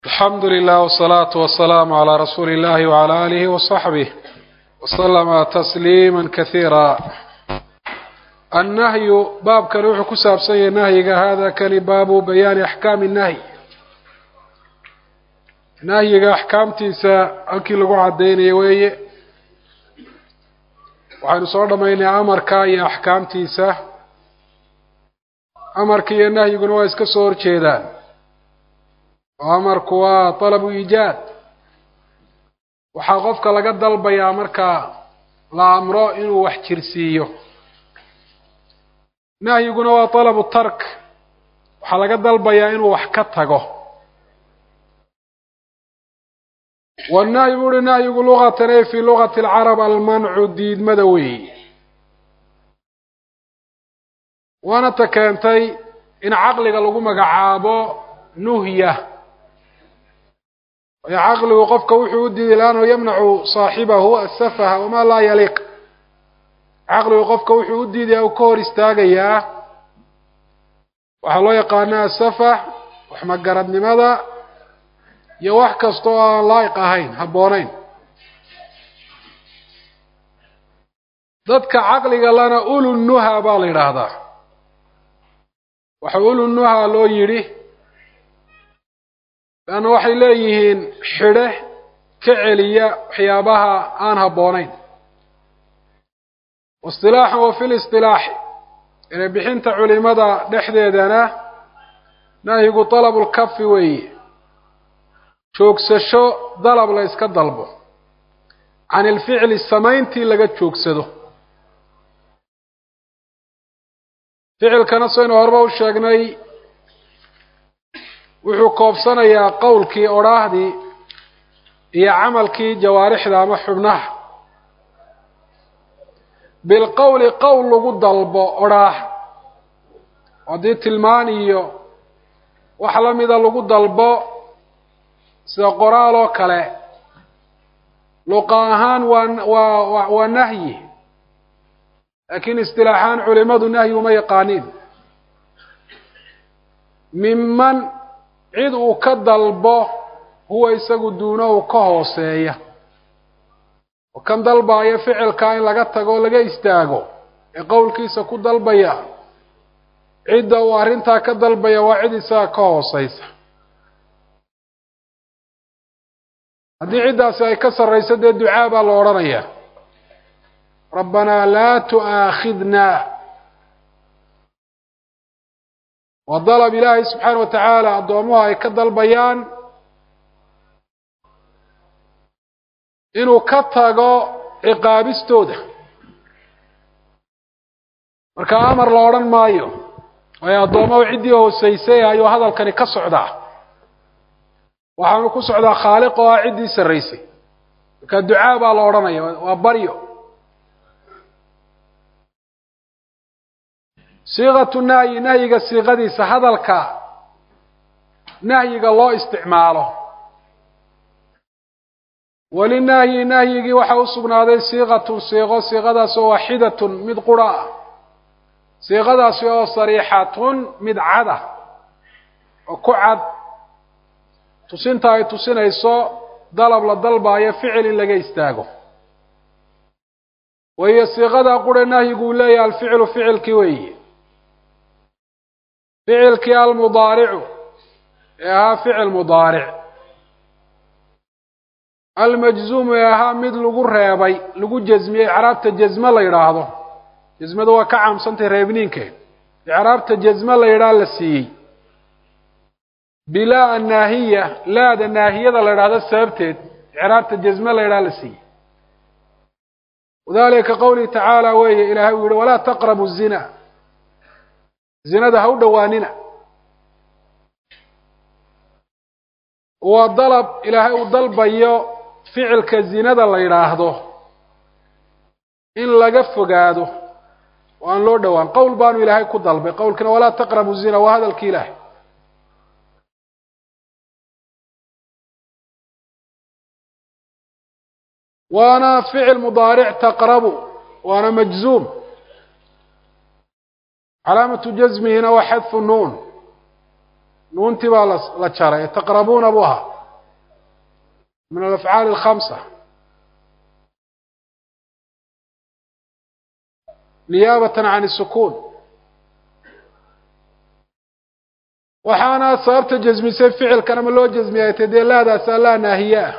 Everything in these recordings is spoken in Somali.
alxamdu lilah wsalaatu wasalaamu calaa rasuuli illahi wcala aalihi wasaxbih waslama tasliima kasiira annahyu baabkani wuxuu ku saabsan yahay nahyiga hada kani baabu bayaani axkaami nahyi nahyiga axkaamtiisa halkii lagu caddaynaya weeye waxaynu soo dhammaynay amarka iyo axkaamtiisa amarka iyo nahyiguna waa iska soo horjeedaan oo amarku waa talabu iijaad waxaa qofka laga dalbayaa marka la amro inuu wax jirsiiyo nahyiguna waa talabu tark waxaa laga dalbayaa inuu wax ka tago wannahyi bu uhi nahyigu lugatan e fii lugati alcarab almancu diidmada weeyi waana ta keentay in caqliga lagu magacaabo nuhya waayo caqligu qofka wuxuu u diiday lannahu yamnacu saaxibahu asafaha wamaa laa yaliiq caqligu qofka wuxuu u diidaya uu ka hor istaagayaa waxaa loo yaqaana asafah waxmagaradnimada iyo wax kasta oo aan laa'iq ahayn habboonayn dadka caqliga lana ulu nuha baa la yidhaahdaa waxa ulu nuha loo yidhi leanna waxay leeyihiin xidhe ka celiya waxyaabaha aan habboonayn waistilaaxan wa fi listilaaxi inay bixinta culimada dhexdeedana nahyigu talabu lkafi weeye joogsasho dalab la yska dalbo can ilficli samayntii laga joogsado ficilkana saynu horeba u sheegnay wuxuu koobsanayaa qowlkii odhaahdii iyo camalkii jawaarixda ama xubnaha bilqowli qowl lagu dalbo odhaah haddii tilmaan iyo wax la mida lagu dalbo sida qoraal oo kale luqa ahaan waa waa waa nahyi laakiin istilaaxaan culimadu nahyi uma yaqaaniin miman cid uu ka dalbo huwa isagu duunahu ka hooseeya oo kan dalbaayo ficilkaa in laga tago o laga istaago ee qowlkiisa ku dalbaya cidda uu arrintaa ka dalbaya waa cid isaga ka hooseysa haddii ciddaasi ay ka sarrayso dee ducaa baa la odhanayaa rabbanaa laa tu'aakhidna waa dalab ilaahay subxaana wa tacaala addoomuhu ay ka dalbayaan inuu ka tago ciqaabistooda marka amar la odhan maayo waayo addoomahu ciddii hooseysay ayuu hadalkani ka socdaa waxaanu ku socdaa khaaliq oo ah ciddii sarraysay marka ducaa baa la odhanaya waa baryo siiqatu nahyi nahyiga siiqadiisa hadalka nahyiga loo isticmaalo walinahyi nahyigii waxaa u sugnaaday siiqatun siiqo siiqadaasoo waaxidatun mid qura ah siiqadaasi oo sariixatun mid cada oo ku cad tusinta ay tusinayso dalab la dalbaayo ficil in laga istaago wahiyo siiqadaa qura nahyigu uu leeyahay alficilu ficilkii weeye ficilkii almudaaricu ee ahaa ficil mudaaric almajzuumu ee ahaa mid lagu reebay lagu jasmiyey icraabta jasme la yidhaahdo jasmadu waa ka caamsantay reebniinkeed icraabta jasme la yidhaha la siiyey bilaa annaahiya laada naahiyada la yidhahdo sababteed icraabta jasme la yidhaha la siiyey wadalika qawlihi tacaala weeye ilaahay uu yihi walaa taqrabu zina zinada ha u dhowaanina waa dalab ilaahay uu dalbayo ficilka zinada la yidhaahdo in laga fogaado oo aan loo dhowaan qowl baanu ilaahay ku dalbay qowlkina walaa taqrabu zina waa hadalki ilaahay waana ficil mudaaric taqrabu waana majzuum calaamatu jasmihina waa xadfu nuun nuuntii baa la jaray taqrabuuna buu ahaa min alafcaali alkhamsa niyaabatan can isukuun waxaana sababta jasmisay ficilkan ama loo jasmiyay tay dee laadaas allaa naahiye ah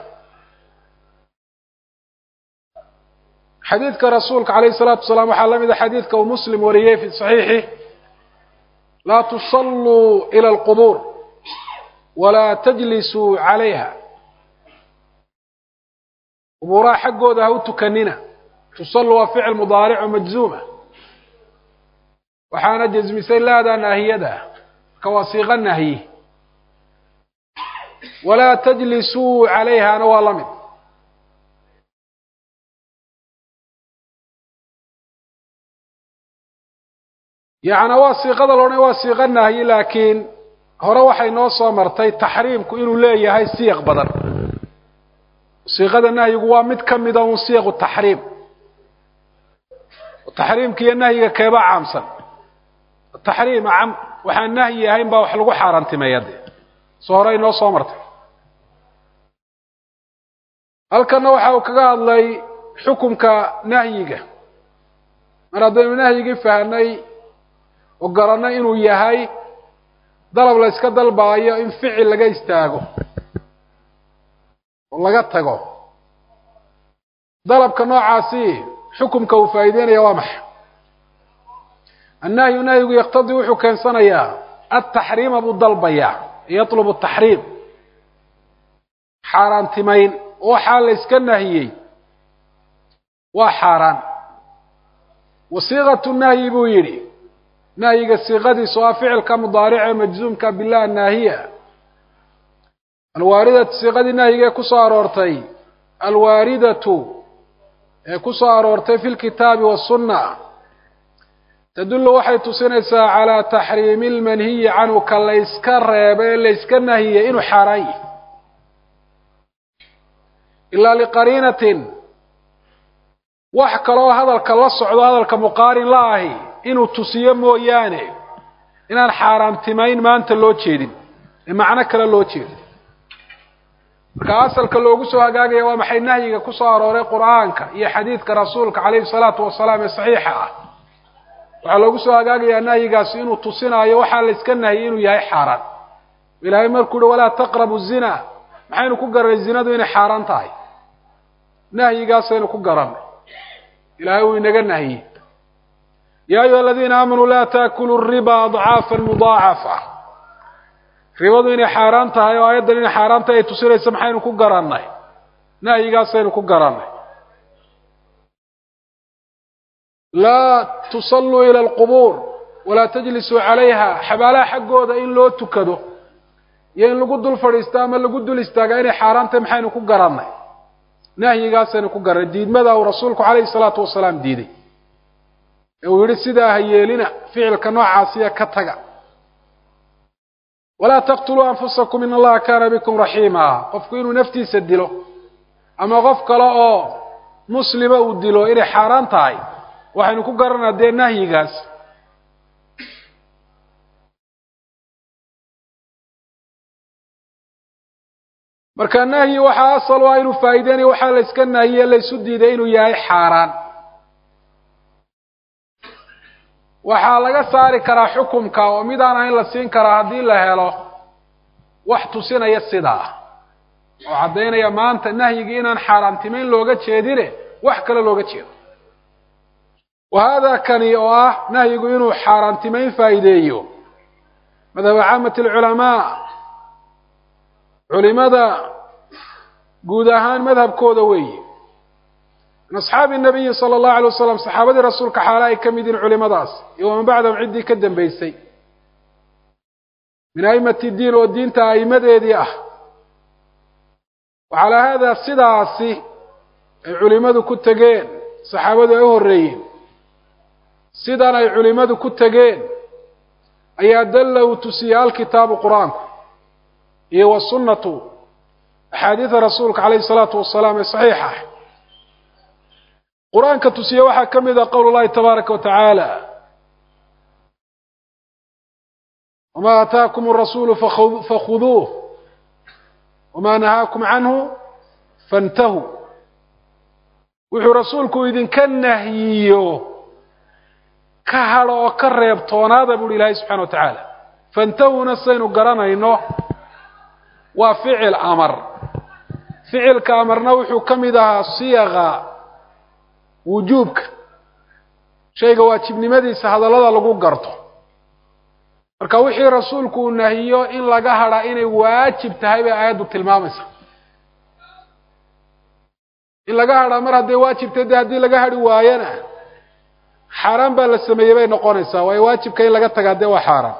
xadiidka rasuulka calayhi salaatu wasalaam waxaa la mida xadiidka uu muslim wariyey fi saxiixi laa tusalluu ila alqubuur walaa tajlisuu calayha qubuuraha xaggooda ha u tukanina tusallu waa ficil mudaarico majzuuma waxaana jasmisay laadaa naahiyada marka waa siiqa nahyi walaa tajlisuu calayhana waa la mid yacnaa waa siiqada loodhan waa siiqa nahyi laakiin hore waxay noo soo martay taxriimku inuu leeyahay siiq badan siiqada nahyigu waa mid ka mida un siiqu taxriim taxriimka iyo nahyiga keebaa caamsan taxriim cam waxaan nahyi ahayn baa wax lagu xaaraantimeeya de soo hore inoo soo martay halkanna waxa uu kaga hadlay xukumka nahyiga mar haddaynu nahyigii fahnay oo garanay inuu yahay dalab la yska dalbaayo in ficil laga istaago oo laga tago dalabka noocaasi xukumka uu faa'iideynaya waa maxay annahyu nahyigu yaktadii wuxuu keensanayaa altaxriima buu dalbayaa yatlubu taxriim xaaraantimayn waxaa la yska nahiyey waa xaaraan wasiiqatu nahyi buu yidhi nahyiga siiqadiisu waa ficilka mudaarice majzuumka bilah naahiya alwaaridatu siiqadii nahyiga ee ku soo aroortay alwaaridatu ee ku soo aroortay fi lkitaabi wasunna tadullu waxay tusinaysaa calaa taxriimi lmanhiyi canhu ka layska reeba ee layska nahiyey inuu xaaraan yahy ilaa liqariinatin wax kaloo hadalka la socdo hadalka muqaarin la ahi inuu tusiyo mooyaane inaan xaaraamtimayn maanta loo jeedin ee macno kale loo jeedin marka asalka loogu soo hagaagaya waa maxay nahyiga ku soo arooray qur'aanka iyo xadiidka rasuulka calayhi salaatu wasalaam ee saxiixa ah waxaa loogu soo hagaagayaa nahyigaasi inuu tusinaayo waxaa la yska nahiyey inuu yahay xaaraan ilaahay markuu uhi walaa taqrabu zina maxaynu ku garanay zinadu inay xaaraan tahay nahyigaasaynu ku garannay ilaahay uu inaga nahiyey ya ayuha aladiina aamanuu laa taakulu riba adcaafa mudaacafa ribadu inay xaaraan tahay oo aayaddan inay xaaraan tahay ay tusinaysa maxaynu ku garannay nahyigaasaynu ku garannay laa tusalluu ila alqubuur walaa tajlisuu calayha xabaalaha xaggooda in loo tukado iyo in lagu dul fadhiisto ama lagu dul istaagaa inay xaaraan tahay maxaynu ku garannay nahyigaasaynu ku garannay diidmada uu rasuulku calayhi salaatu wasalaam diiday ee uu yidhi sidaa ha yeelina ficilka noocaasiya ka taga walaa taqtuluu anfusakum in allaha kaana bikum raxiima qofku inuu naftiisa dilo ama qof kale oo muslima uu dilo inay xaaraan tahay waxaynu ku garanaa dee nahyigaas marka nahyi waxaa asal ah inuu faa'iideynayo waxaa la yska nahiye laysu diiday inuu yahay xaaraan waxaa laga saari karaa xukumka oo mid aan ahayn la siin karaa haddii la helo wax tusinaya sidaa oo caddaynaya maanta nahyigii inaan xaaraantimayn looga jeedine wax kale looga jeedo wa haadaa kani oo ah nahyigu inuu xaaraantimayn faa'iideeyo madhaba caamati alculamaa culimada guud ahaan madhabkooda weeye min asxaabi nabiyi sala allahu alay wasalam saxaabadii rasuulka xaala ay ka mid yihin culimadaas iyo waman bacdahum ciddii ka dambaysay min a'immati diin oo diinta a'immadeedii ah wacalaa haadaa sidaasi ay culimmadu ku tegeen saxaabadu ay u horreeyeen sidan ay culimmadu ku tegeen ayaa dalla uu tusiyey alkitaabu qur-aanku iyo wasunnatu axaadiida rasuulka calayhi salaatu wasalaam ee saxiixa ah qur-aanka tusiye waxaa ka mid ah qowl llahi tabaaraka wa tacaala wamaa aataakum arasuulu fakhuduuh wamaa nahaakum canhu fantahuu wuxuu rasuulku idinka nahyiyo ka hadho oo ka reebtoonaada buuhi ilaahay subxana wa tacaala fantahuna saynu garanayno waa ficil amar ficilka amarna wuxuu ka mid ahaa siyaqa wujuubka shayga waajibnimadiisa hadallada lagu garto marka wixii rasuulku uu nahiyo in laga hadhaa inay waajib tahay bay aayaddu tilmaamaysa in laga hadhaa mar hadday waajibtay de haddii laga hadhi waayona xaaraan baa la sameeyey bay noqonaysaa waayo waajibka in laga tagaa dee waa xaaraan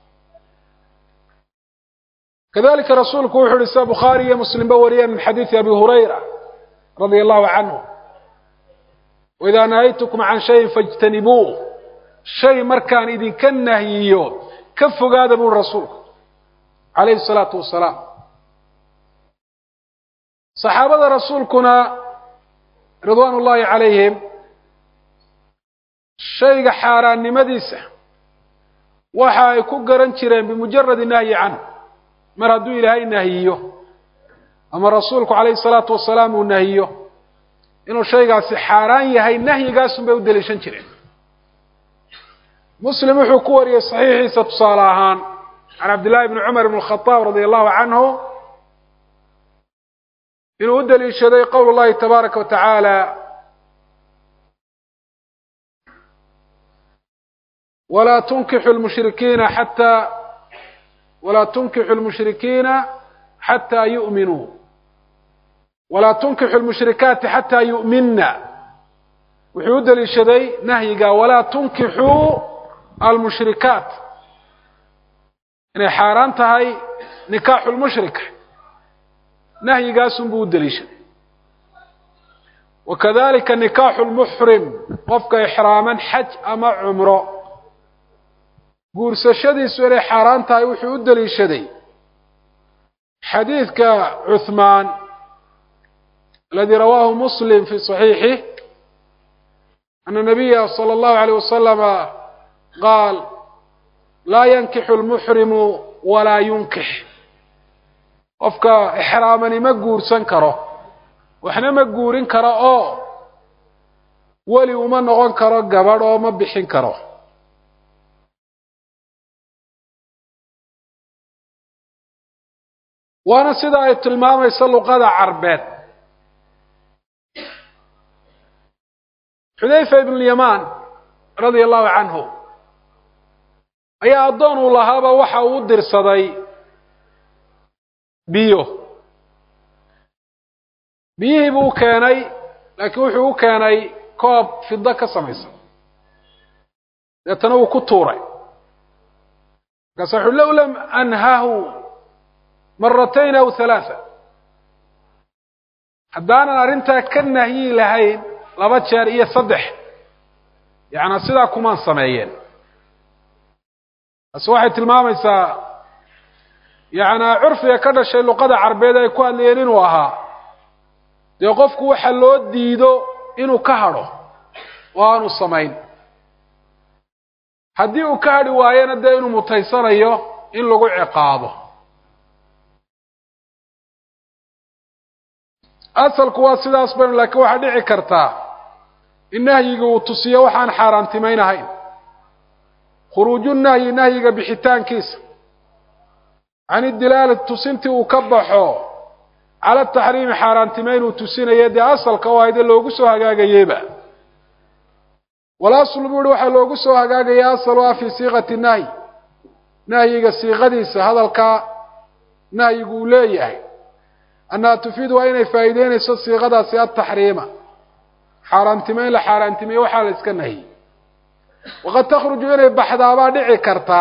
kadalika rasuulku wuxu uhi sida bukhaari iyo muslimba wariyeen min xadiidi abi hurayra radia allahu canhu waidaa nahaytukum can shayin faijtanibuuh shay markaan idinka nahyiyo ka fogaada buuri rasuulku calayhi salaatu wasalaam saxaabada rasuulkuna ridwaan ullaahi calayhim shayga xaaraannimadiisa waxa ay ku garan jireen bimujaradi nahyi canhu mar hadduu ilaahay nahiyo ama rasuulku calayhi salaatu wasalaam uu nahiyo inuu shaygaasi xaaraan yahay nahyigaasun bay u daliishan jireen muslim wuxuu ku wariyey saxiixiisa tusaale ahaan can cabdillahi bni cumar bn khadaab radia allahu canhu inuu u daliishaday qowl llahi tabaaraka wa tacaala walaa tunkixu lmushrikiina xataa walaa tunkixu lmushrikiina xataa yu'minuu walaa tunkixu lmushrikaati xataa yu'minna wuxuu u daliishaday nahyiga walaa tunkixuu almushrikaat inay xaaraan tahay nikaaxu lmushrika nahyigaasun buu u daliishaday wakadalika nikaaxu lmuxrim qofka ixraaman xaj ama cumro guursashadiisu inay xaaraan tahay wuxuu u daliishaday xadiidka cuhmaan aladi rawaahu muslim fi صaxiixih ana nabiya salى اllahu alayh wasalama qaal laa yankixu lmuxrimu walaa yunkix qofka ixraamani ma guursan karo waxna ma guurin karo oo weli uma noqon karo gabadh oo ma bixin karo waana sida ay tilmaamayso luqada carbeed xudayfa ibn lyamaan radia allahu canhu ayaa addoon uu lahaaba waxa uu u dirsaday biyo biyihii buu u keenay laakiin wuxuu u keenay koob fido ka samaysan deetana wuu ku tuuray markaasa wuxu low lam anhahu maratayn aw halaaa haddaanan arrintaa ka nahyi lahayn laba jeer iyo saddex yacnaa sidaa kumaan sameeyeen taasi waxay tilmaamaysaa yacnaa curfiga ka dhashay luqada carbeed ay ku hadlayeen inuu ahaa dee qofku waxa loo diido inuu ka hadho oo aanu samayn haddii uu ka hadhi waayona dee inuu mutaysanayo in lagu ciqaabo asalku waa sidaas baynu laakiin waxaa dhici kartaa in nahyiga uu tusiyo waxaan xaaraantimaynahayn khuruuju nahyi nahyiga bixitaankiisa can idilaalati tusintii uu ka baxo cala taxriimi xaaraantimayn uu tusinayo dee asalka oo ayde loogu soo hagaagayeyba walaslu buu ihi waxaa loogu soo hagaagaya asal u ah fii siiqati nahyi nahyiga siiqadiisa hadalka nahyigu uu leeyahay annaha tufiid waa inay faa'iideynayso siiqadaasi altaxriima xaaraantimeyn la xaaraantimeeye waxaa la iska nahiyey waqad takhruju inay baxdaabaa dhici karta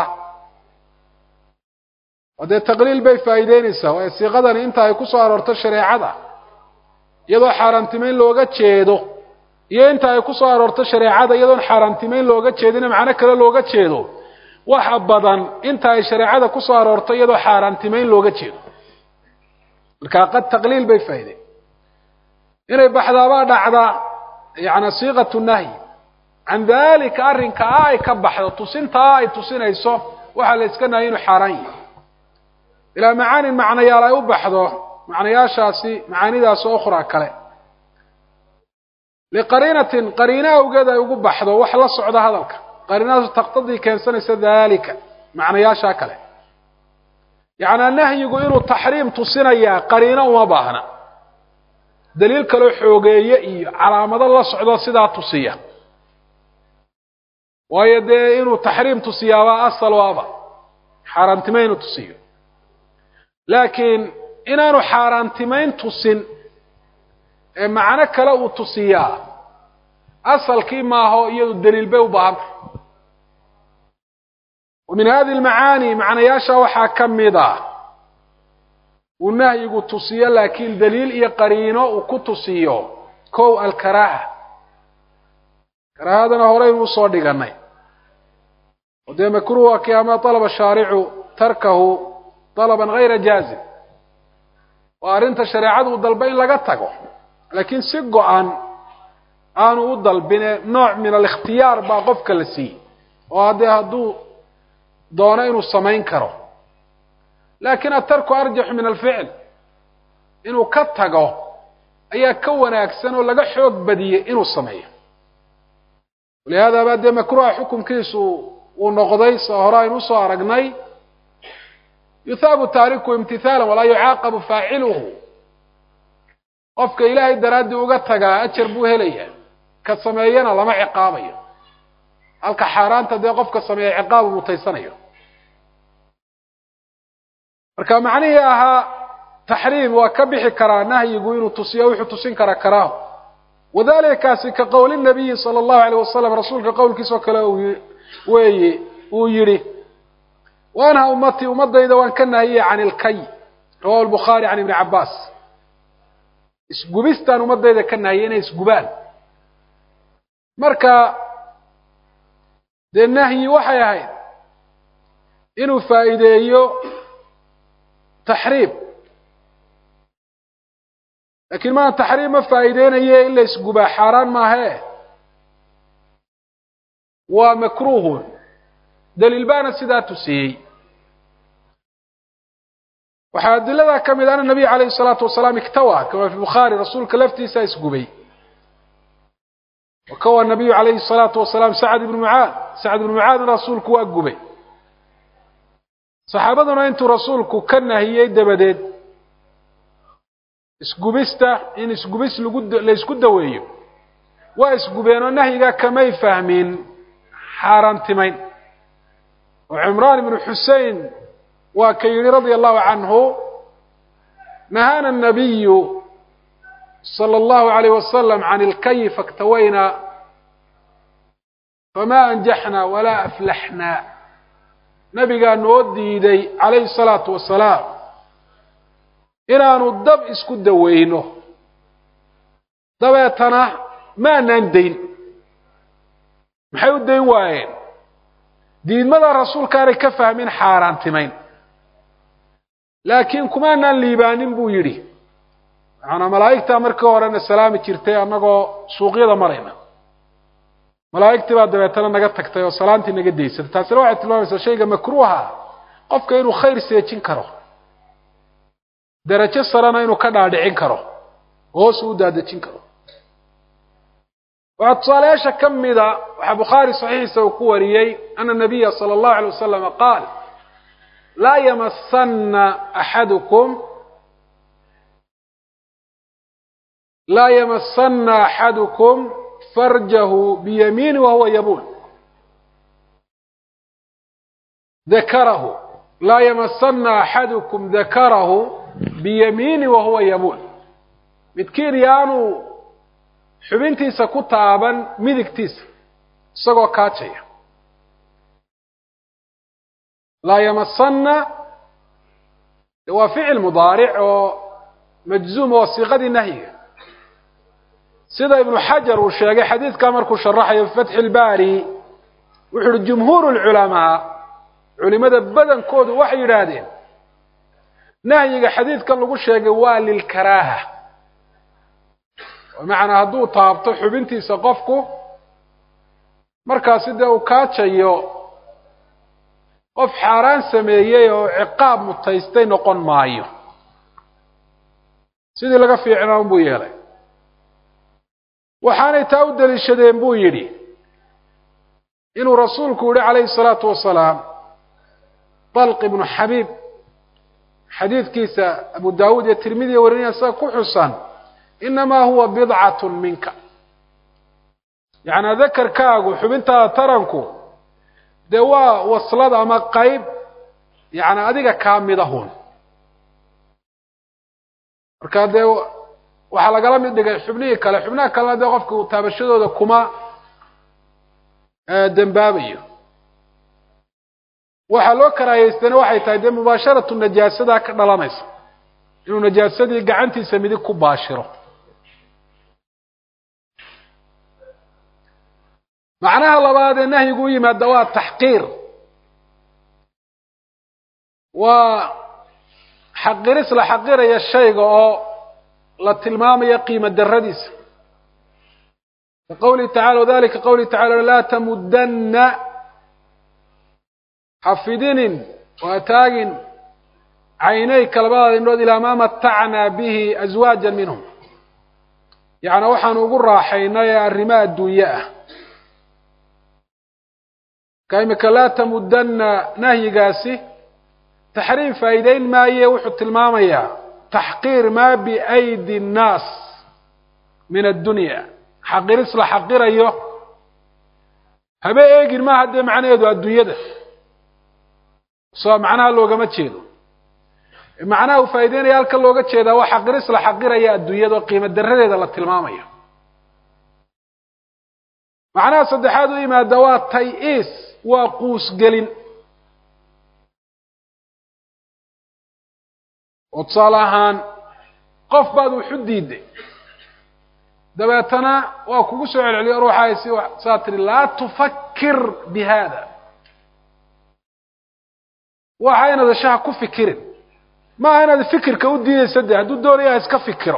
oo dee taqliil bay faa'iideynaysaa waayo siiqadani inta ay ku soo aroorto shareecada iyadoo xaaraantimeyn looga jeedo iyo inta ay ku soo aroorto shareecada iyadoon xaaraantimeyn looga jeedina macno kale looga jeedo waxa badan inta ay shareecada ku soo aroorto iyadoo xaaraantimeyn looga jeedo markaa qad taqliil bay faa'iideen inay baxdaabaa dhacda yacni siiqatu nahyi can dalika arrinka a ay ka baxdo tusintaa ay tusinayso waxaa la iska nahyi inuu xaaraan yahay ilaa macaanin macnayaal ay u baxdo macnayaashaasi macaanidaas oo ukhraa kale liqariinatin qariino awgeed ay ugu baxdo wax la socda hadalka qariinadaas taqtadii keensanaysa daalika macnayaashaa kale yacnaa nahyigu inuu taxriim tusinayaa qariino uma baahna daliil kaloo xoogeeye iyo calaamado la socdo sidaa tusiya waayo dee inuu taxriim tusiyaabaa asal waaba xaaraantimayn inuu tusiyo laakiin inaanu xaaraantimayn tusin ee macno kale uu tusiyaa asalkii maaho iyadu daliil bay u baahantay wa min hadihi almacaani macnayaasha waxaa ka mid ah uu nahyigu tusiyo laakiin daliil iyo qariino uu ku tusiyo kow alkaraaha karaahadana horeynu usoo dhiganay oo dee makruuha kii ama dalaba shaaricu tarkahu dalaban hayra jaazim waa arrinta shareecadu u dalba in laga tago laakiin si go-an aanu u dalbine nooc min alikhtiyaar baa qofka la siiyey oo haddee hadduu doono inuu samayn karo laakiin atarku arjaxu min alficl inuu ka tago ayaa ka wanaagsan oo laga xoog badiyey inuu sameeyo walihaada baa dee makruuha xukumkiisu uu noqday soo hore aynu usoo aragnay yuthaabu taariku imtihaalan walaa yucaaqabu faaciluhu qofka ilaahay daraaddii uga tagaa ajar buu helayaa ka sameeyana lama ciqaabayo halka xaaraanta dee qofka sameeya ciqaabu mutaysanayo marka macnihii ahaa taxriim waa ka bixi karaa nahyigu inuu tusiyo wuxuu tusin karaa karaaho wadalika kaasi ka qowli nabiyi sala allahu alayh wasalam rasuulka qowlkiisoo kale weeye uu yidhi waanha ummatii ummadayda waan ka nahiyey can ilkay rawahu lbukhaari can ibni cabbaas isgubistaan ummadayda ka nahiyey inay isgubaan marka dee nahyi waxay ahayd inuu faa'iideeyo taxriim laakiin maan taxriim ma faa'iideynaye in la isgubaa xaaraan maahee waa makruuhun daliil baana sidaa tusiyey waxaa adiladaa ka mid ana nabiy calayhi salaatu wasalaam iktawa kama fi bukhaari rasuulka laftiisa isgubay wakawa nabiyu calayhi salaatu wasalaam sacd ibnu mucaad sacd ibnu mucaadna rasuulku waa gubay saxaabaduna intuu rasuulku ka nahiyey dabadeed isgubista in isgubis lagu la isku daweeyo waa isgubeen oo nahyigaa kamay fahmin xaaraantimayn oo cimraan ibnu xusein waa ka yidhi radia allahu canhu nahaana الnabiyu salى اllahu alayh wasalam can ilkayi faktawayna fama anjaxna walaa aflaxna nabigaa noo diiday calayhi الsalaatu wasalaam inaanu dab isku daweyno dabeetana maanaan dayn maxay u dayn waayeen diidmada rasuulkaanay ka fahmin xaaraantimayn laakiin kumaanaan liibaanin buu yidhi macanaa malaa'igtaa markii horena salaami jirtay annagoo suuqyada marayna malaa'igtii baa dabeetana naga tagtay oo salaantii naga daysatay taasina waxay tilmaamaysaa shayga makruuha qofka inuu khayr seejin karo darajo sarena inuu ka dhaadhicin karo hoos u daadejin karo waxaa tusaalayaasha ka mida waxaa bukhaari saxiixiisa uu ku wariyey ana nabiya sala allahu alay wasalama qaal laa yamasana axadukum laa yamasana axadukum farjahu biyamiini wahuwa yabuul dakarahu laa yamasana axadukum dakarahu biyamiini wahuwa yabuul midkiin yaanu xubintiisa ku taaban midigtiisa isagoo kaajaya laa yamasana waa ficil mudaaric oo majzuum oo siiqadii nahyiga sida ibnu xajar uu sheegay xadiidkaa markuu sharaxayo fi fatxi ilbaari wuxu uhi jumhuur lculamaa culimada badankoodu waxay yidhaahdeen nahyiga xadiidkan lagu sheegay waa lilkaraaha bimacnaa hadduu taabto xubintiisa qofku markaasi dee uu kaajayo qof xaaraan sameeyey oo ciqaab mutaystay noqon maayo sidii laga fiicnaa unbuu yeelay waxaanay taa u deliishadeen buu yidhi inuu rasuulku yihi calayhi الsalaatu wasalaam طalq ibnu xabiib xadiidkiisa abu dawuud iyo tirmidiya warinaya sida ku xusan inamaa huwa bidcat minka yacnaa dakarkaagu xubintaada taranku dee waa waslad ama qayb yani adiga kaa midahun marka dee waxaa lagala mid dhigay xubnihii kale xubnaha kalena dee qofka uu taabashadooda kuma dembaabayo waxaa loo karaahaystana waxay tahay dee mubaasharatu najaasadaa ka dhalanaysa inuu najaasadii gacantiisa midig ku baashiro macnaha labaad ee nahyigu u yimaada waa taxqiir waa xaqiris la xaqiraya shayga oo la tilmaamaya qiimo daradiisa ka qawlihi tacala wadalika qawlihi tacala laa tamudana xafidinin waa taagin caynayka labadaada indhood ilaa maa matacnaa bihi aswaaja minhum yacnaa waxaanu ugu raaxaynay ee arrimo adduunye ah ka imika laa tamudana nahyigaasi taxriim faa'iideyn maaye wuxuu tilmaamayaa taxqiir maa biaydi nnaas min addunya xaqiris la xaqirayo habe eegin maaha dee macnaheedu adduunyada soo macnaha loogama jeedo macnaha uu faa'ideynaya halka looga jeedaa waa xaqiris la xaqiraya adduunyada oo qiimo daradeeda la tilmaamayo macnaha saddexaad u yimaada waa tay-iis waa quusgelin oo tusaale ahaan qof baad wuxu diiday dabeetana waa kugu soo celceliyo ruuxaay si saa tiri laa tufakir bi hada waxa inaad ashaha ku fikirin maaha inaad fikirka u diidaysa de hadduu doonaya ha iska fikiro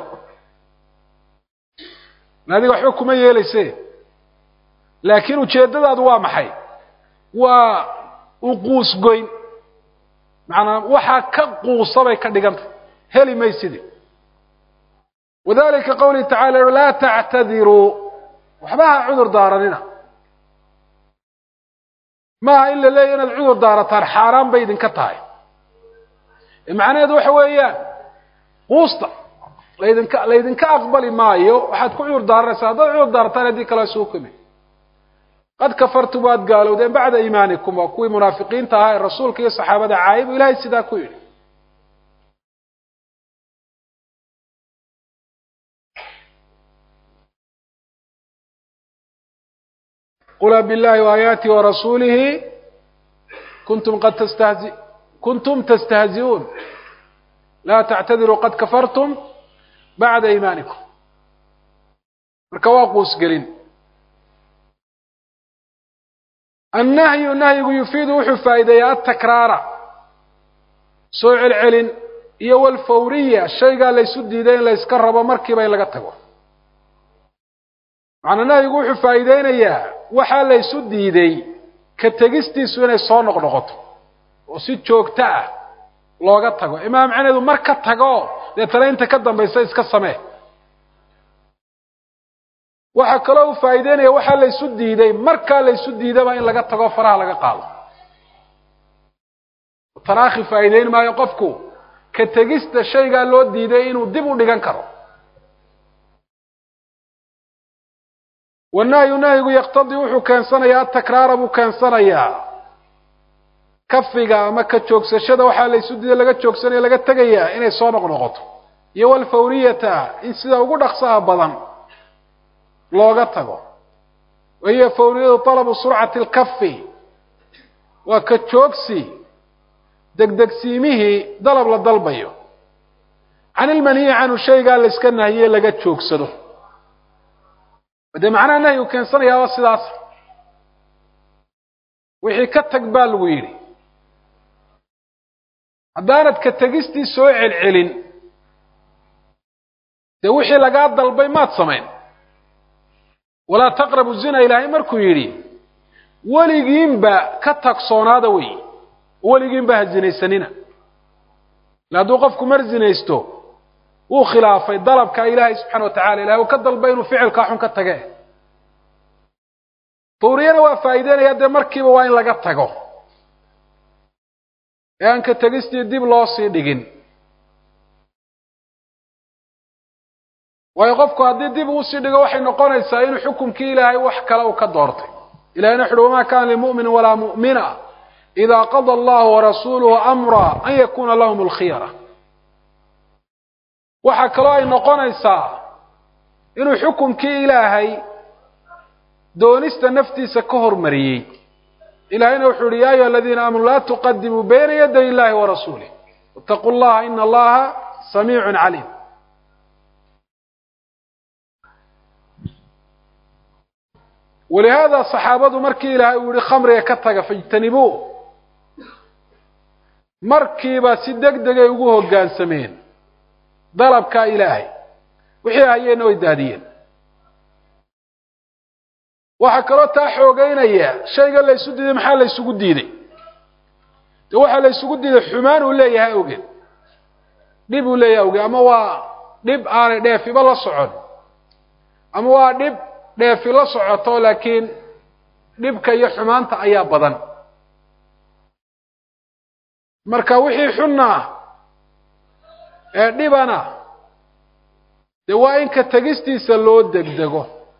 adiga waxba kuma yeelayse laakiin ujeeddadaadu waa maxay waa uquusgoyn macanaa waxaa ka quusa bay ka dhiganta heli maysidi wadalika qawlihi tacala laa tactadiruu waxba ha cudur daaranina maaha in la leeya inaad cudur daarataan xaaraan bay idinka tahay macnaheedu waxa weeyaan quusta laydinka laydinka aqbali maayo waxaad ku cudur daaranaysaa haddaad cudur daarataan haddii kale suu kumi qad kafartum waad gaalowdeen bacda iimaanikum waa kuwii munaafiqiinta ahaa ee rasuulka iyo saxaabada caayib ilahay sidaa ku yidhi qul biاllahi وaayaatihi warasuulihi kuntum qad tastahzi kuntum tastahzi'uun laa tactadiruu qad kafartum bacda iimaanikum marka waa quusgelin annahyu nahyigu yufiidu wuxuu faa'iideeyaa atakraara soo celcelin iyo walfawriya shaygaa laysu diiday in layska rabo markiiba in laga tago macnaa nahyigu wuxuu faa'iideynayaa waxaa laysu diiday ka tegistiisu inay soo noqnoqoto oo si joogto ah looga tago imaa macneedu mar ka tago deetana inta ka dambaysa iska samee waxaa kaloo uu faa'iideynaya waxaa laysu diiday markaa laysu diidaba in laga tago faraha laga qaado tanaakhi faa'iideyn maayo qofku ka tegista shaygaa loo diiday inuu dib u dhigan karo wanahyu nahyigu yaktadii wuxuu keensanayaa atakraara buu keensanayaa kafiga ama ka joogsashada waxaa laysu diiday laga joogsanaya laga tegayaa inay soo noqnoqoto iyo walfawriyata in sida ugu dhaqsaha badan looga tago wa hiya fawriyadu talabu surcati alkafi waa ka joogsi degdegsiimihii dalab la dalbayo can ilmanhiyi canhu shaygaa la yska nahiye laga joogsado dee macnaha nahyigu keensanayaa waa sidaas wixii ka tag baa lagu yidhi haddaanad ka tegistii soo celcelin dee wixii lagaa dalbay maad samayn walaa taqrabu zina ilaahay markuu yidhi weligiinba ka tagsoonaada wey weligiinba ha zinaysanina ila hadduu qofku mar zinaysto wuu khilaafay dalabka ilaahay subxana wa tacala ilahay uu ka dalbay inuu ficilkaa xun ka tage fawriyana waa faa'iideynaya dee markiiba waa in laga tago ee aan ka tegistii dib loo sii dhigin waayo qofku haddii dib uu sii dhigo waxay noqonaysaa inuu xukumkii ilaahay wax kale uu ka doortay ilahayna wuxu uhi wamaa kana limu'minin walaa mu'mina ida qada allahu warasuuluhu amra an yakuna lahum alkhiyara waxaa kaloo ay noqonaysaa inuu xukumkii ilaahay doonista naftiisa ka hormariyey ilahayna wuxuu uhi ya ayuha aladiina aamanuu laa tuqadimuu bayna yaday illahi warasuulih itaquu llaha ina allaha samiicun caliim walihaada saxaabadu markii ilaahay uu yihi khamriga ka taga fajtanibuu markiiba si deg degay ugu hoggaansameen dalabkaa ilaahay wixii hayeenna way daadiyeen waxaa kaloo taa xoogeynaya shayga la ysu diiday maxaa la ysugu diiday dee waxaa la ysugu diiday xumaan uu leeyahay awgeed dhib uu leeyahay awgeed ama waa dhib aanay dheefiba la socon ama waa dhib dheefi la socoto laakiin dhibka iyo xumaanta ayaa badan marka wixii xunna ah ee dhibana dee waa in ka tegistiisa loo degdego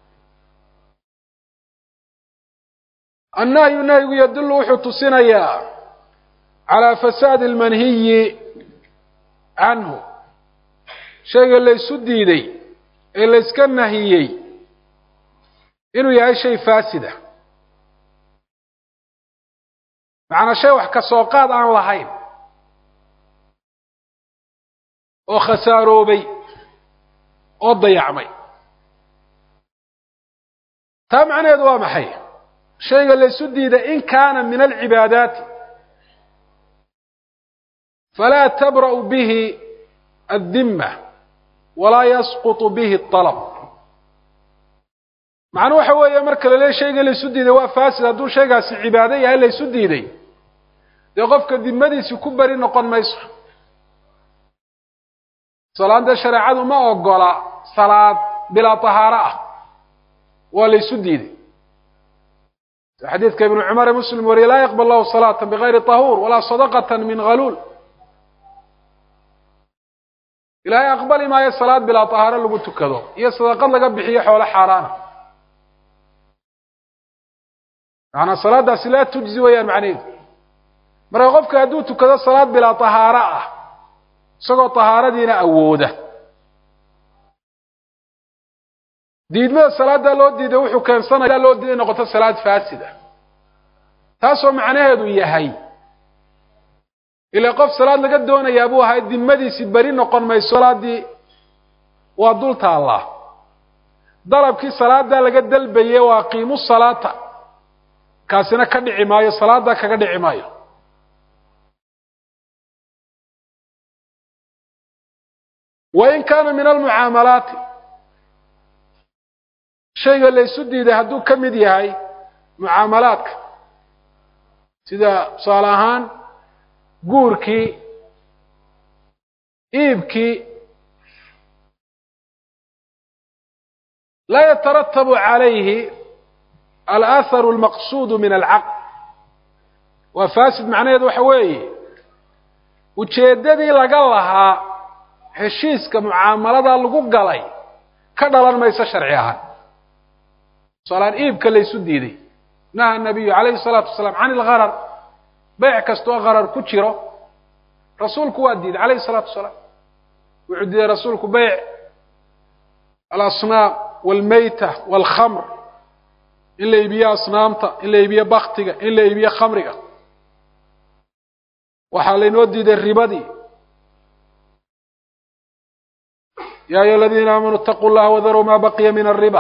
annahyu nahyigu yadullu wuxuu tusinayaa calaa fasaadi almanhiyi canhu shayga laysu diiday ee layska nahiyey inuu yahay shay faasida macnaa shay wax ka soo qaad aan lahayn oo khasaaroobay oo dayacmay taa macnaheedu waa maxay shayga laysu diiday in kaana min alcibaadaati falaa tabra'u bihi addimma walaa yasqutu bihi alab macnuu waxa weeye marka la leeya shayga laysu diiday waa faasid hadduu shaygaasi cibaado yahay laysu diiday dee qofka dimadiisi ku beri noqon mayso salaadda shareecadu ma ogola salaad bilaa tahaaro ah waa laysu diiday xadiidka ibnu cumar ee muslim wariye laa yaqbal lahu salaata bigayri tahuur walaa sadaqata min haluul ilaahay aqbali maayo salaad bilaa tahaaro lagu tukado iyo sadaqad laga bixiyo xoolo xaaraana macanaa salaadaasi laa tujzi wayaan macnaheedu marka qofka hadduu tukado salaad bilaa tahaaro ah isagoo tahaaradiina awooda diidmada salaaddaa loo diiday wuxuu keensanaya loo diiday noqoto salaad faasida taasoo macnaheedu yahay ilaa qof salaad laga doonayaa buu ahay dimadiisi beri noqon mayso salaaddii waa dul taallaa dalabkii salaaddaa laga dalbaye waa qiimu salaata kaasina ka dhici maayo salaaddaa kaga dhici maayo wain kaana min almucaamalaati shayga laysu diiday hadduu ka mid yahay mucaamalaadka sida tusaale ahaan guurkii iibkii laa yataratabu calayhi alaaharu almaqsuudu min alcaqd waa faasid macnaheedu waxa weeye ujeeddadii laga lahaa heshiiska mucaamaladaa lagu galay ka dhalan mayso sharci ahaan tusaaleaan iibka laysu diiday naha nabiyu calayhi salaatu wasalaam can ilgharar beyc kastoo gharar ku jiro rasuulku waa diiday calayhi salaatu wasalaam wuxuu diiday rasuulku beyc alasnaam walmeyta walkhamr in la iibiyo asnaamta in la iibiyo baktiga in la iibiyo khamriga waxaa laynoo diiday ribadii ya ayuha aladiina aamanuu itaquu llaha wadaruu ma baqiya min alriba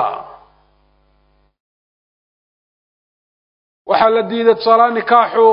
waxaa la diiday tusaalaha nikaaxu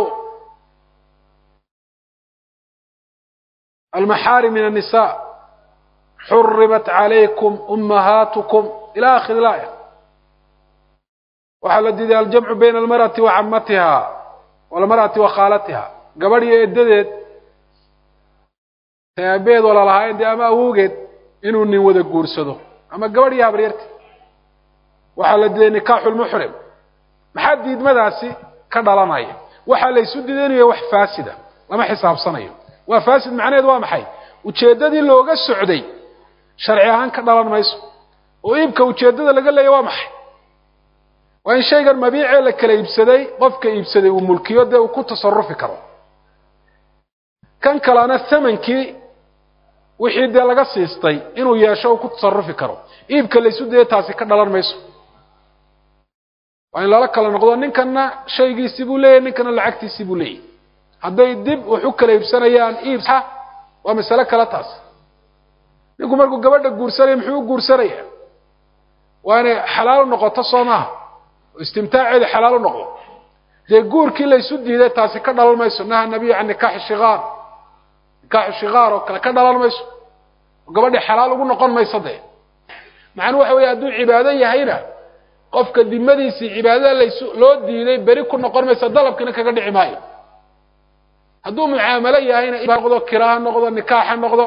almaxaarim min الnisa xurimat calaykum umahaatukum ila akhiri laaya waxaa la diiday aljamcu bayna almarأati wa camatiha walmarأati wa khaalatiha gabadh iyo edadeed tay aabeed walalahaayeen dee ama awowgeed inuu nin wada guursado ama gabadh iyo habaryarti waxaa la diiday nikaaxulmuxrim maxaa diidmadaasi ka dhalanaya waxaa la isu diidanayo wax faasida lama xisaabsanayo waa faasid macnaheed waa maxay ujeeddadii looga socday sharci ahaan ka dhalan mayso oo iibka ujeeddada laga leeya waa maxay waa in shaygan mabiicee la kala iibsaday qofka iibsaday uu mulkiyo dee uu ku tasarufi karo kan kalena thamankii wixii dee laga siistay inuu yeesho uu ku tasarufi karo iibka la isu dayay taasi ka dhalan mayso waa in lala kala noqdo ninkanna shaygiisii buu leeyahy ninkana lacagtiisii buu leeyahy hadday dib wax u kala iibsanayaan iibsa waa masale kale taas ninku markuu gabadha guursanaya muxuu u guursanaya waa inay xalaal u noqoto soo maaha oo istimtaaceedu xalaal u noqdo dee guurkii la isu diiday taasi ka dhalan mayso naha nabiyu can nikaaxi shikaar nikaaxu shikaar oo kale ka dhalan mayso oo gabadhii xalaal ugu noqon mayso dee macnuu waxa weeye hadduu cibaado yahayna qofka dimadiisii cibaadada laysu loo diiday beri ku noqon mayso dalabkiina kaga dhici maayo hadduu mucaamalo yahayna noqdo kira ha noqdo nikaax ha noqdo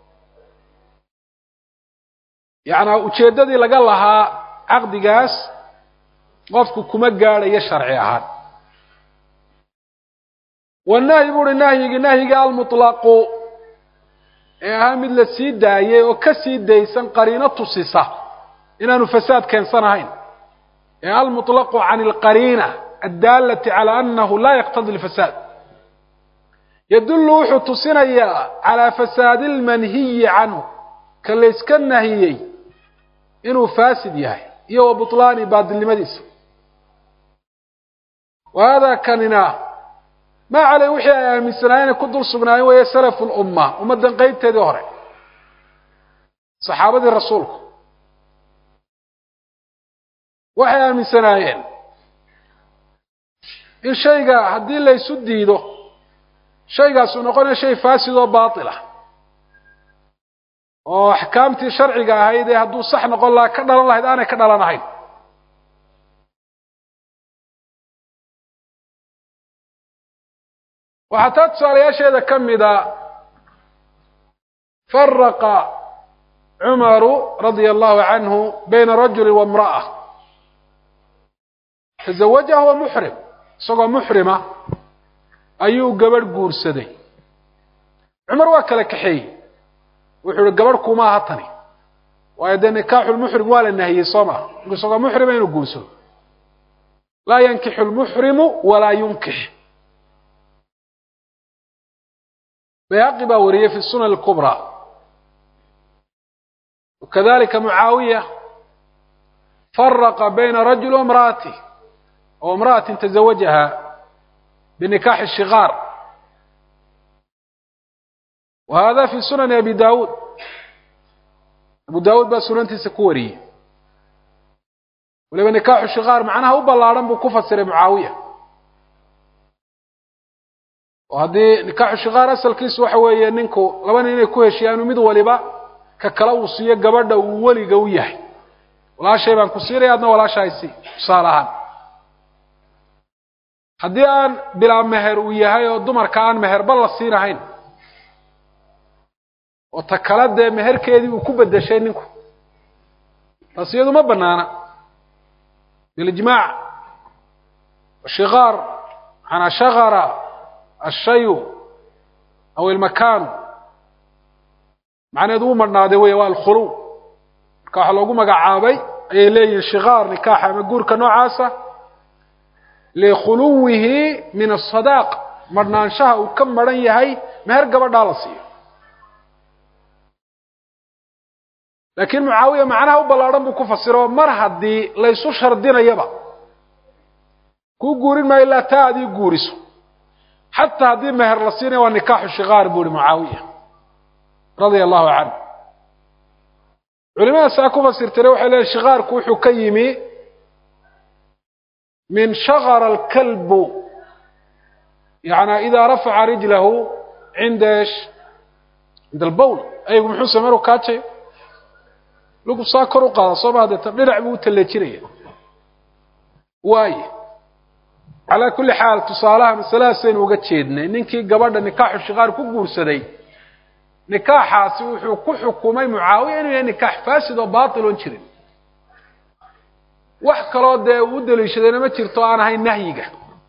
yacnaa ujeeddadii laga lahaa caqdigaas qofku kuma gaadhayo sharci ahaan wanahyi bu uhi nahyigii nahyigii almutlaqu ee ahaa mid la sii daayey oo ka sii daysan qariino tusisa inaanu fasaad keensanahayn ee almutlaqu can alqariina addaalati cala anahu laa yaqtadi lfasaad yadullu wuxuu tusinayaa calaa fasaadi almanhiyi canhu ka layska nahiyey inuu faasid yahay iyo wa butlaani baadilnimadiisa wa haadaa kanina maa caley wixii ay aaminsanaayeen ku dul sugnaayeen weeye salafu lumma ummaddan qeybteedii hore saxaabadii rasuulku waxay aaminsanaayeen in shayga haddii laysu diido shaygaas uu noqonaya shay faasid oo baatila oo axkaamtii sharciga ahayd ee hadduu sax noqon lahaa ka dhalan lahayd aanay ka dhalan ahayn waxaa taa tusaalayaasheeda ka mida faraqa cumaru radia allahu canhu bayna rajuli wa imra'a tazawajaha wa muxrim isagoo muxrima ayuu gabadh guursaday cumar waa kala kaxeeyey wuxuu ihi gabadh kuma aha tani waayo dee nikaaxulmuxrim waa la nahiyey soo maa marku isagoo muxrima inuu guursado laa yankixu lmuxrimu walaa yunkix bayhaqi baa wariyey fi sunan اlkubra wakadalika mucaawiya faraqa bayna rajuli waimra'atih oo imra'atin tazawajaha binikaaxi shikaar wa hada fi sunani abi dawuud abu dawuud baa sunantiisa ku wariyey waliba nikaaxu shikaar macnaha u ballaadhan buu ku fasiray mucaawiya oo haddii nikaaxu shikaar asalkiisu waxa weeye ninku laba nin inay ku heshiyaanu mid waliba ka kale uu siiyo gabadha uu weliga u yahay walaashay baan ku siinaya adna walaashahay sii tusaale ahaan haddii aan bilaa meher uu yahay oo dumarka aan meherba la siinahayn oo ta kale dee meherkeedii uu ku bedeshay ninku taas iyadu ma banaana bilijmaac shikaar manaa shakara ashayu aw ilmakaanu macnaheedu uu madhnaaday wey waa alkhuluw marka waxaa loogu magacaabay ayay leeyihin shikaar nikaaxa ama guurka noocaasa likhuluwihi min asadaaq madhnaanshaha uu ka maran yahay meher gabadhaa la siiyo laakiin mucaawiya macnaha u ballaadhan buu ku fasiro mar haddii laysu shardinayaba kuu guurin maayo ilaa taa adii guuriso xataa haddii meher la siinaya waa nikaaxu shikaar buu ihi mucaawiya radia allahu canhu culimada saa ku fasirtire waxay leeyiin shikaarku wuxuu ka yimi min shakara alkalbu yana idaa rafaca rijlahu cinda esh cinda albowl aygu muxuu samey maruu kaajayo lugu saa kor u qaada soo maa deeta dhinac buu u talleejinaya waaye calaa kulli xaal tusaalaha masaladaasaynu uga jeednay ninkii gabadha nikaaxu shikaar ku guursaday nikaaxaasi wuxuu ku xukumay mucaawiya inuu yahay nikaax faasid oo baatil oon jirin wax kaloo dee uu daliishadayna ma jirto aan ahayn nahyiga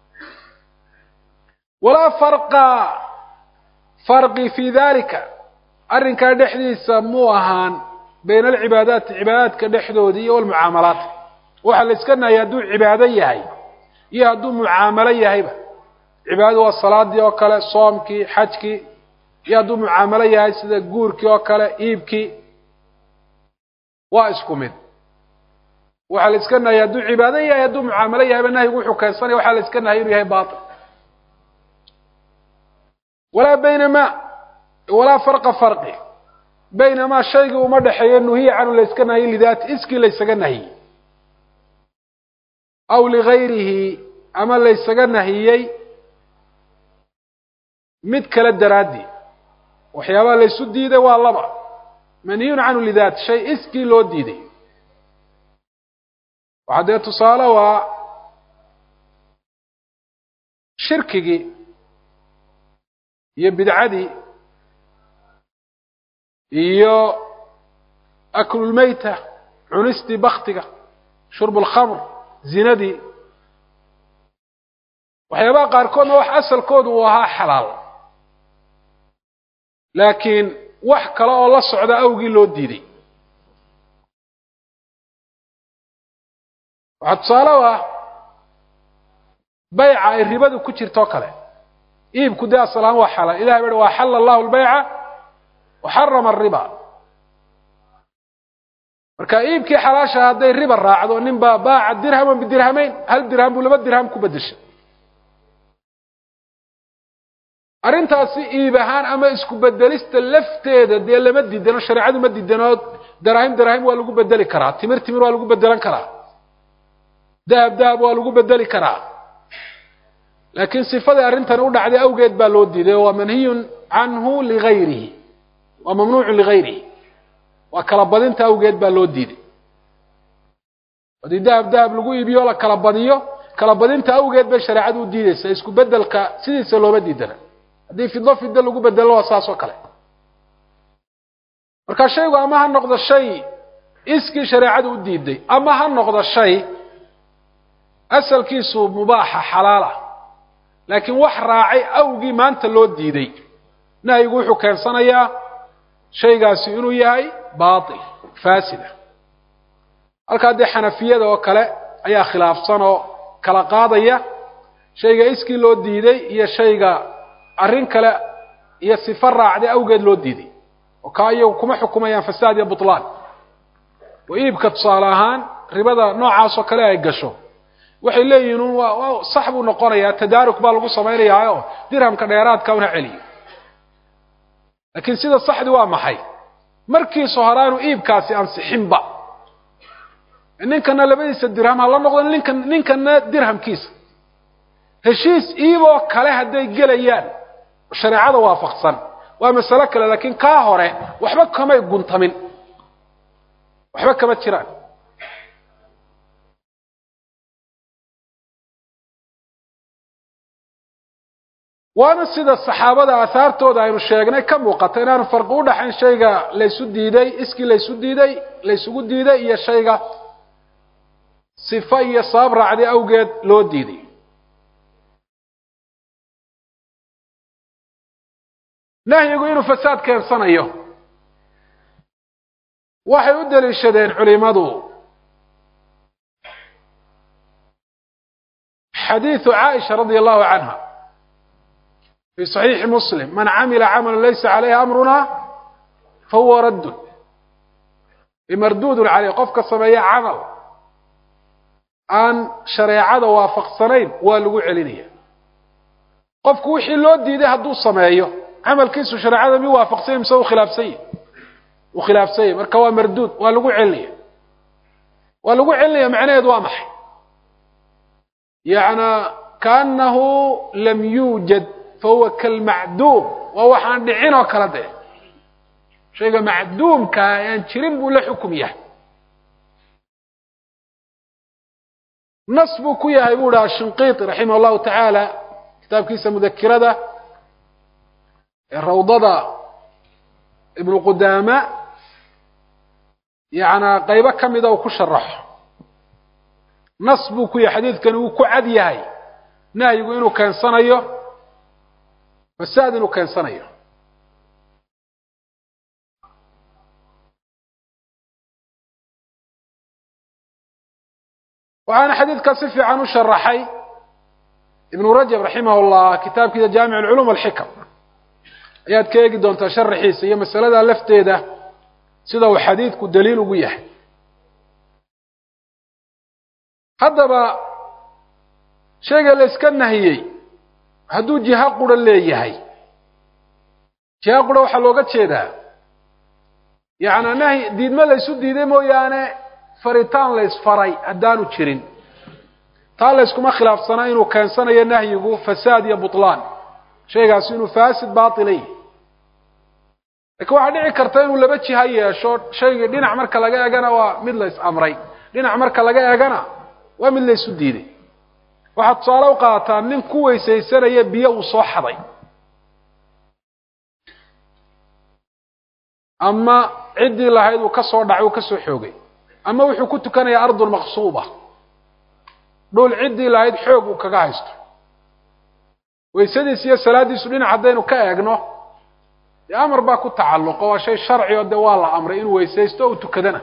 walaa farqa farqi fii dalika arrinkaa dhexdiisa muu ahaan bayna alcibaadaati cibaadaadka dhexdoodii iyo walmucaamalaat waxaa la iska nahayay hadduu cibaado yahay iyo hadduu mucaamalo yahayba cibaadadu waa salaadii oo kale soomkii xajkii iyo hadduu mucaamalo yahay sida guurkii oo kale iibkii waa isku mid waxaa la iska nahayay hadduu cibaado yahay hadduu mucaamalo yahayba nahyigu wuxuu keensanaya waxaa la iska nahayay inuu yahay baatil walaa baynama walaa farqa farqi baynamaa shaygii uma dhexeeyo nuhiya canhu la yska nahiyey lidaati iskii laysaga nahiyey aw ligayrihi ama laysaga nahiyey mid kale daraaddii waxyaabaha laysu diiday waa laba manhiyun canhu lidaat shay iskii loo diiday waxaa dee tusaale waa shirkigii iyo bidcadii iyo aklulmeyta cunistii baktiga shurbu lkhamr zinadii waxyaabaha qaarkoodna wax asalkoodu uu ahaa xalaal laakiin wax kale oo la socda awgii loo diiday waxaa tusaale u ah bayca ay ribadu ku jirto kale iibku dee asalahaan waa xalaal ilahay ba wa xala allahu lbayca waxarama ariba marka iibkii xalaasha hadday riba raacdo nin baa baaca dirhaman bidirhamayn hal dirham buu laba dirham ku bedeshay arrintaasi iib ahaan ama isku bedelista lafteeda dee lama diidano shareecadu ma diidano daraahim daraahim waa lagu bedeli karaa timir timir waa lagu bedelan karaa dahab dahab waa lagu bedeli karaa laakiin sifadii arrintani u dhacday awgeed baa loo diiday waa manhiyun canhu ligayrihi waa mamnuucun ligayrihi waa kala badinta awgeed baa loo diiday haddii dahab dahab lagu iibiyo la kala badiyo kala badinta awgeed bay shareecadu u diideysa isku bedelka sidiisa looma diidana haddii fido fido lagu bedelo waa saas oo kale marka shaygu ama ha noqdo shay iskii shareecadu u diiday ama ha noqdo shay asalkiisu mubaaxa xalaala laakiin wax raacay awgii maanta loo diiday nahyigu wuxuu keensanayaa shaygaasi inuu yahay baatil faasida halkaa dee xanafiyada oo kale ayaa khilaafsan oo kala qaadaya shayga iskii loo diiday iyo shayga arrin kale iyo sifo raacday awgeed loo diiday oo kaa iyagu kuma xukumayaan fasaad iyo butlaan oo iibka tusaale ahaan ribada noocaasoo kale ay gasho waxay leeyihiin un waa waa sax buu noqonayaa tadaaruk baa lagu samaynayaa oo dirhamka dheeraadka una celiyo laakiin sida saxdi waa maxay markiisu horaanu iibkaasi ansixinba ninkana labadiisa dirham ha la noqdo ninkan ninkana dirhamkiisa heshiis iiboo kale hadday gelayaan shareecada waafaqsan waa masalo kale laakiin kaa hore waxba kamay guntamin waxba kama jiraan waana sida saxaabada aahaartooda aynu sheegnay ka muuqata inaanu farqi u dhaxayn shayga laysu diiday iskii laysu diiday laysugu diiday iyo shayga sifo iyo sabab raacday awgeed loo diiday nahyigu inuu fasaad keensanayo waxay u daliishadeen culimadu xadiidu caaisha radia allahu canha في صحيح مسلم من عمل عملا ليس عليه أمرنا فهو رد مردود عليه qofka sameeya camal aan shareecada waafaqsanayn waa lagu celinaya qofku wixii loo diiday hadduu sameeyo camalkiisu shareecada mi waafaqsanya mise u khilaafsanya u khilaafsanya marka waa marduud waa lagu celinaya waa lagu celinaya macnaheedu waa maxay yana kaanahu lam yuujad fahuwa kalmacduum waa waxaan dhicin oo kala dee shayga macduumkaa aan jirin buu la xukum yahay nas buu ku yahay buu dhaha shinqiiti raximah allahu tacaala kitaabkiisa mudakirada ee rawdada ibnu qudaama yacnaa qaybo ka mida uu ku sharaxo nas buu ku yahay xadiidkani wuu ku cad yahay nahyigu inuu keensanayo fasaad inuu keensanayo waxaana xadiidkaa si fiican u sharaxay ibnu rajab raximah llah kitaabkiisa jaamic alculuum alxikam ayaad ka eegi doontaa sharaxiisa iyo masaladaa lafteeda sida uu xadiidku daliil ugu yahay haddaba shayga la iska nahiyey hadduu jiha qura leeyahay jiha qura waxaa looga jeedaa yacnaa nahy diidmo la ysu diiday mooyaane faritaan la ysfaray haddaanu jirin taa la yskuma khilaafsanaa inuu keensanayo nahyigu fasaad iyo butlaan shaygaasi inuu faasid baatila yahy lakiin waxaa dhici karta inuu laba jiha yeesho shaygii dhinac marka laga egana waa mid la is amray dhinac marka laga egana waa mid la ysu diiday waxaad tusaale u qaadataa nin ku weysaysanaya biyo uu soo xaday ama ciddii lahayd uu ka soo dhacay uu ka soo xoogay ama wuxuu ku tukanayaa ardun maqsuuba dhul ciddii lahayd xoog uu kaga haysto weysadiis iyo salaaddiisu dhinac haddaynu ka eegno dee amar baa ku tacalluqo waa shay sharci oo dee waa la amray inuu weysaysto o u tukadana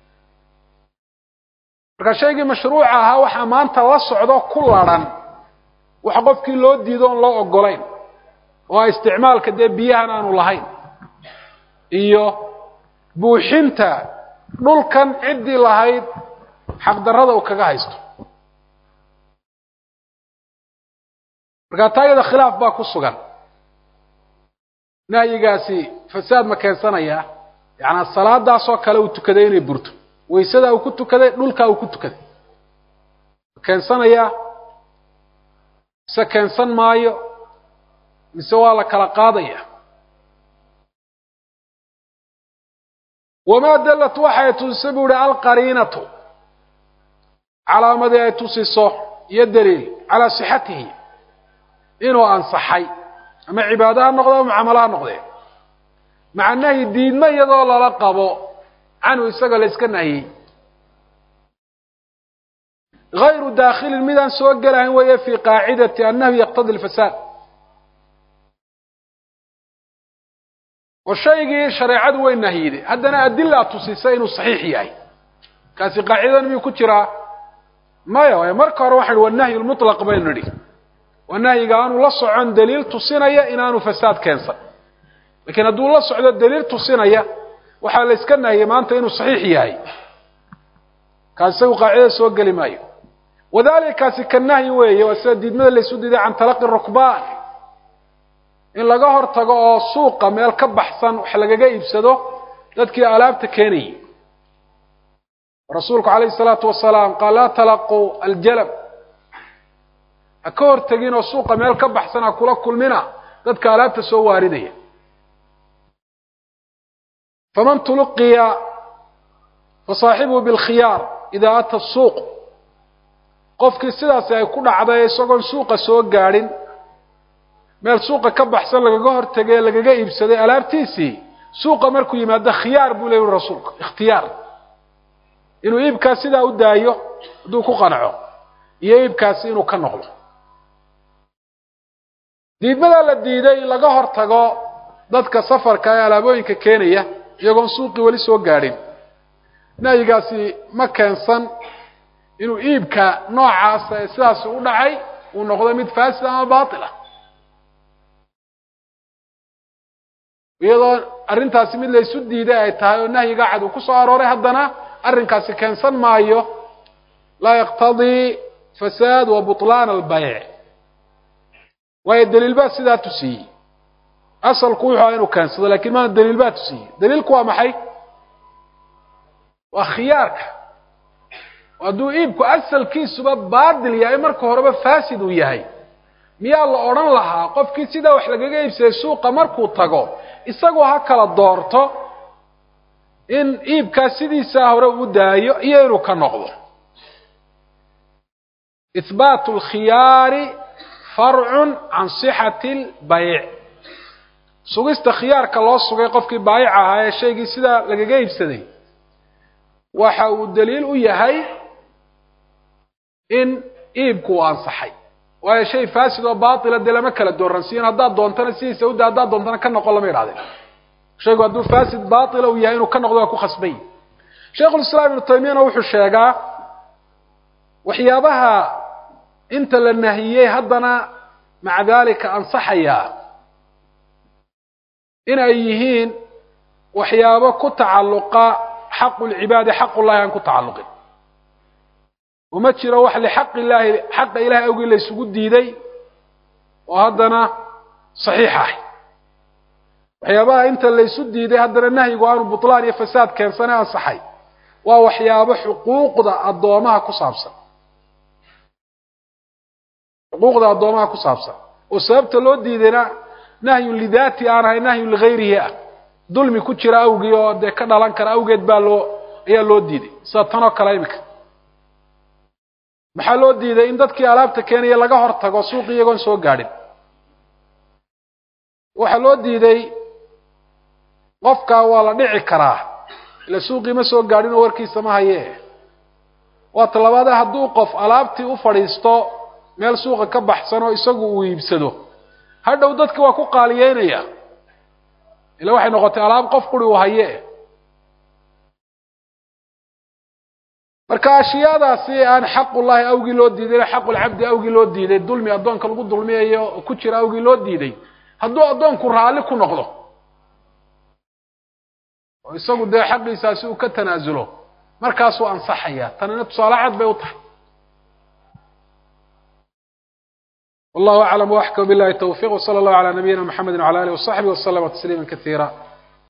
marka shaygii mashruuca ahaa waxaa maanta la socdo ku ladhan wax qofkii loo diido oon loo ogolayn oo a isticmaalka dee biyahan aanu lahayn iyo buuxinta dhulkan ciddii lahayd xaqdarrada uu kaga haysto markaa taa iyada khilaaf baa ku sugan nahyigaasi fasaad ma keensanayaa yacnaa salaadaasoo kale uu tukaday inay burto waysadaa uu ku tukaday dhulkaa uu ku tukaday ma keensanayaa mise keensan maayo mise waa la kala qaadaya wamaa dallat waxay tusisay buu ihi alqariinatu calaamadii ay tusiso iyo daliil calaa sixatihi inuu ansaxay ama cibaado ha noqde ama mucaamalo ha noqdee maca nahyi diidmo iyadoo lala qabo canhu isaga la iska nahiyey gayru daakhilin midaan soo gelahayn weeye fii qaacidati annahyu yaqtadi lfasaad oo shaygii shareecadu way nahyiday haddana adilaa tusisa inuu saxiix yahay kaasi qaacidadan miyuu ku jiraa maya waayo marka hore waxaan wa nahyu lmutlaq baynu nidhi waa nahyiga aanu la socon daliil tusinaya inaanu fasaad keensan lakiin hadduu la socdo daliil tusinaya waxaa la iska nahiyey maanta inuu saxiix yahay kaasi isagu qaacidada soo geli maayo wadalika kaasi ka nahyi weeye waa sida diidmada laysu diiday can talaqi rukbaan in laga hor tago oo suuqa meel ka baxsan wax lagaga iibsado dadkii alaabta keenayay rasuulku calayhi salaatu wasalaam qaal laa talaquu aljalab ha ka hor tegin oo suuqa meel ka baxsan ha kula kulmina dadka alaabta soo waaridaya faman tuluqiya fasaaxibuhu bilkhiyaar idaa ata suuq qofkii sidaasi ay ku dhacday isagoon suuqa soo gaadhin meel suuqa ka baxsan lagaga hor tegay lagaga iibsaday alaabtiisii suuqa markuu yimaado khiyaar buu leeyihi rasuulku ikhtiyaar inuu iibkaas sidaa u daayo hadduu ku qanaco iyo iibkaasi inuu ka noqdo diidmadaa la diiday in laga hor tago dadka safarka ee alaabooyinka keenaya iyagoon suuqii weli soo gaadhin nahyigaasi ma keensan inuu iibka noocaasa ee sidaasi u dhacay uu noqdo mid faasid ama baatil ah iyadoo arrintaasi mid laysu diiday ay tahay oo nahyiga cad uu ku soo arooray haddana arrinkaasi keensan maayo laa yaqtadii fasaad wa butlaan albayc waayo daliil baa sidaa tusiyey asalku wuxuu aha inuu keensado lakin maana daliil baa tusiyey daliilku waa maxay waa khiyaarka hadduu iibku asalkiisuba baatil yahay marka horeba faasid uu yahay miyaa la odhan lahaa qofkii sidaa wax lagaga iibsaday suuqa markuu tago isagoo ha kala doorto in iibkaas sidiisaa hore uu daayo iyo inuu ka noqdo ihbaatu alkhiyaari farcun can sixati albayc sugista khiyaarka loo sugay qofkii baayica ahaa ee shaygii sidaa lagaga iibsaday waxa uu daliil u yahay in iibku uu ansaxay waayo shay faasid oo baatila dee lama kala dooransiiyin haddaad doontana sidiisa uda haddaad doontana ka noqon lama idhahdeen shaygu hadduu faasid baatila uu yahay inuu ka noqdo waa ku khasbay shaykhulislaam ibnu taymiyana wuxuu sheegaa waxyaabaha inta la nahiyey haddana maca dalika ansaxaya in ay yihiin waxyaabo ku tacalluqa xaqu lcibaadi xaqullahi aan ku tacalluqin uma jiro wax lixaq illaahi xaqa ilahay awgii la ysugu diiday oo haddana saxiix ah waxyaabaha inta laysu diiday haddana nahyigu aanu butlaan iyo fasaad keensane ansaxay waa waxyaabo xuquuqda addoomaha ku saabsan xuquuqda addoomaha ku saabsan oo sababta loo diidayna nahyun lidaati aan ahay nahyun ligayrihi ah dulmi ku jira awgii oo dee ka dhalan kara awgeed baa loo ayaa loo diiday sida tanoo kale imika maxaa loo diiday in dadkii alaabta keenaya laga hor tago suuqi iyagoon soo gaadhin waxaa loo diiday qofkaa waa la dhici karaa ila suuqii ma soo gaadhin oo warkiisa ma haye waa talabaade hadduu qof alaabtii u fadhiisto meel suuqa ka baxsan oo isagu uu iibsado hadhow dadki waa ku qaaliyeynaya ila waxay noqotay alaab qof quri uu haye marka ashyaadaasi aan xaqullahi awgii loo diiday xaqulcabdi awgii loo diiday dulmi addoonka lagu dulmiyayo ku jira awgii loo diiday hadduu addoonku raalli ku noqdo oo isagu dee xaqiisaasi uu ka tanaasulo markaasuu ansaxaya tanina tusaale cad bay u tahay wallahu aclam waxkam billahi tawfiq wsala allahu calaa nabiyina mxamedi wcala alih wasaxbi waslama tasliima kasiira